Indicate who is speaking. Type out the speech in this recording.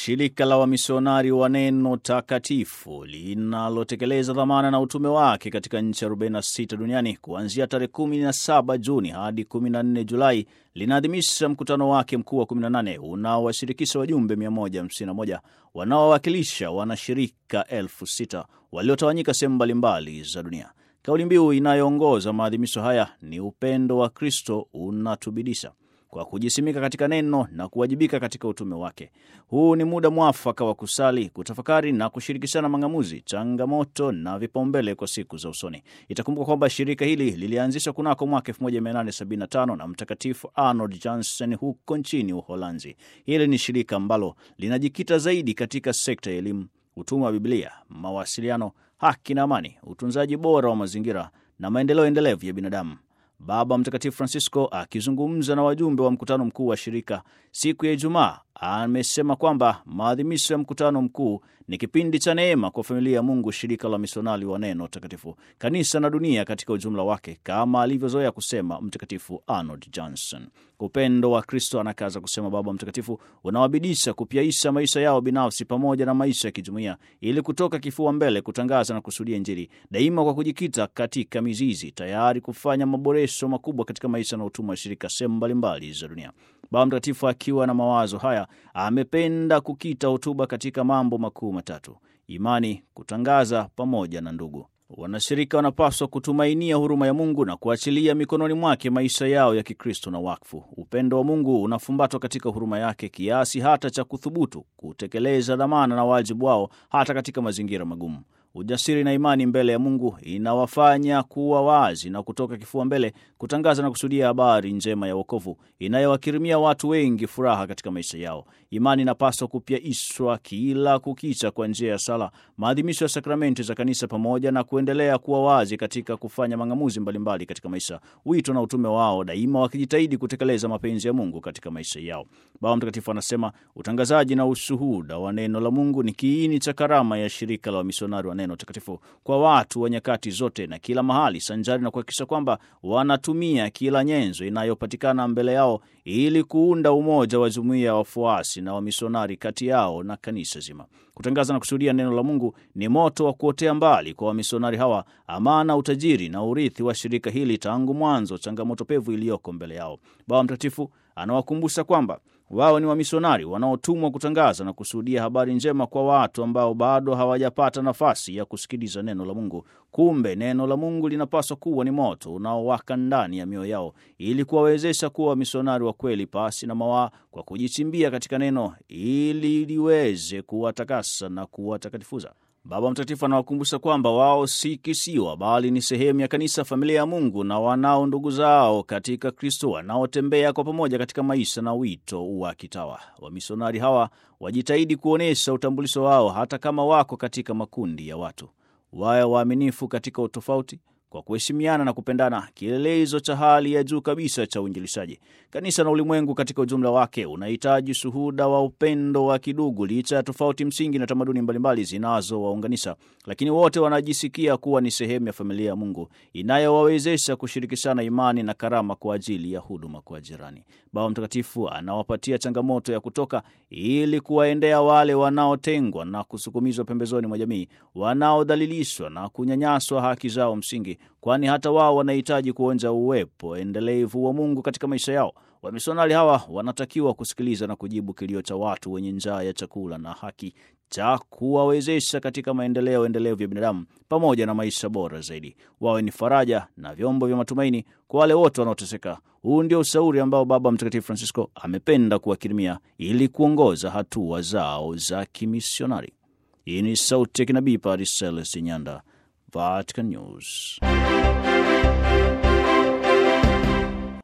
Speaker 1: Shirika la wamisionari wa Neno Takatifu linalotekeleza dhamana na utume wake katika nchi 46 duniani kuanzia tarehe 17 Juni hadi 14 Julai linaadhimisha mkutano wake mkuu wa 18 unaowashirikisha wajumbe 151 wanaowakilisha wanashirika elfu sita waliotawanyika sehemu mbalimbali za dunia. Kauli mbiu inayoongoza maadhimisho haya ni upendo wa Kristo unatubidisha kwa kujisimika katika neno na kuwajibika katika utume wake. Huu ni muda mwafaka wa kusali, kutafakari na kushirikishana mang'amuzi, changamoto na vipaumbele kwa siku za usoni. Itakumbuka kwamba shirika hili lilianzishwa kunako mwaka 1875 na Mtakatifu Arnold Jansen huko nchini Uholanzi. Hili ni shirika ambalo linajikita zaidi katika sekta ya elimu, utume wa Biblia, mawasiliano, haki na amani, utunzaji bora wa mazingira na maendeleo endelevu ya binadamu. Baba Mtakatifu Francisco akizungumza na wajumbe wa mkutano mkuu wa shirika siku ya Ijumaa amesema kwamba maadhimisho ya mkutano mkuu ni kipindi cha neema kwa familia ya Mungu, shirika la misionari wa Neno Takatifu, kanisa na dunia katika ujumla wake, kama alivyozoea kusema Mtakatifu Arnold Johnson. Upendo wa Kristo, anakaza kusema Baba Mtakatifu, unawabidisha kupyaisha maisha yao binafsi pamoja na maisha ya kijumuiya, ili kutoka kifua mbele kutangaza na kusudia Injili daima kwa kujikita katika mizizi, tayari kufanya maboresho makubwa katika maisha na utumwa wa shirika sehemu mbalimbali za dunia. Baba Mtakatifu akiwa na mawazo haya amependa kukita hotuba katika mambo makuu matatu: imani, kutangaza pamoja na ndugu. Wanashirika wanapaswa kutumainia huruma ya Mungu na kuachilia mikononi mwake maisha yao ya Kikristo na wakfu. Upendo wa Mungu unafumbatwa katika huruma yake kiasi hata cha kuthubutu kutekeleza dhamana na wajibu wao hata katika mazingira magumu. Ujasiri na imani mbele ya Mungu inawafanya kuwa wazi na kutoka kifua mbele kutangaza na kusudia habari njema ya wokovu inayowakirimia watu wengi furaha katika maisha yao. Imani inapaswa kupyaishwa kila kukicha kwa njia ya sala, maadhimisho ya sakramenti za kanisa, pamoja na kuendelea kuwa wazi katika kufanya mang'amuzi mbalimbali katika maisha, wito na utume wao, daima wakijitahidi kutekeleza mapenzi ya Mungu katika maisha yao. Baba Mtakatifu anasema utangazaji na ushuhuda wa neno la Mungu ni kiini cha karama ya shirika la wamisionari wa Neno Takatifu kwa watu wa nyakati zote na kila mahali, sanjari na kuhakikisha kwamba wanatumia kila nyenzo inayopatikana mbele yao ili kuunda umoja wa jumuiya ya wafuasi na wamisionari kati yao na kanisa zima. Kutangaza na kushuhudia neno la Mungu ni moto wa kuotea mbali kwa wamisionari hawa, amana, utajiri na urithi wa shirika hili tangu mwanzo, changamoto pevu iliyoko mbele yao. Baba Mtakatifu anawakumbusha kwamba wao ni wamisionari wanaotumwa kutangaza na kushuhudia habari njema kwa watu ambao bado hawajapata nafasi ya kusikiliza neno la Mungu. Kumbe neno la Mungu linapaswa kuwa ni moto unaowaka ndani ya mioyo yao ili kuwawezesha kuwa wamisionari wa kweli pasi na mawaa, kwa kujichimbia katika neno ili liweze kuwatakasa na kuwatakatifuza. Baba Mtakatifu anawakumbusha kwamba wao si kisiwa, bali ni sehemu ya kanisa, familia ya Mungu, na wanao ndugu zao katika Kristo wanaotembea kwa pamoja katika maisha na wito wa kitawa. Wamisionari hawa wajitahidi kuonyesha utambulisho wao hata kama wako katika makundi ya watu. Wawe waaminifu katika utofauti kwa kuheshimiana na kupendana, kielelezo cha hali ya juu kabisa cha uinjilishaji. Kanisa na ulimwengu katika ujumla wake unahitaji shuhuda wa upendo wa kidugu, licha ya tofauti msingi na tamaduni mbalimbali zinazowaunganisha, lakini wote wanajisikia kuwa ni sehemu ya familia ya Mungu inayowawezesha kushirikishana imani na karama kwa ajili ya huduma kwa jirani. Baba Mtakatifu anawapatia changamoto ya kutoka ili kuwaendea wale wanaotengwa na kusukumizwa pembezoni mwa jamii, wanaodhalilishwa na kunyanyaswa haki zao msingi kwani hata wao wanahitaji kuonja uwepo endelevu wa Mungu katika maisha yao. Wamisionari hawa wanatakiwa kusikiliza na kujibu kilio cha watu wenye njaa ya chakula na haki, cha kuwawezesha katika maendeleo endelevu ya binadamu pamoja na maisha bora zaidi. Wawe ni faraja na vyombo vya matumaini kwa wale wote wanaoteseka. Huu ndio ushauri ambao Baba Mtakatifu Francisco amependa kuwakirimia ili kuongoza hatua zao za kimisionari. Hii ni sauti ya kinabii Padre Celestin Nyanda, Vatican News.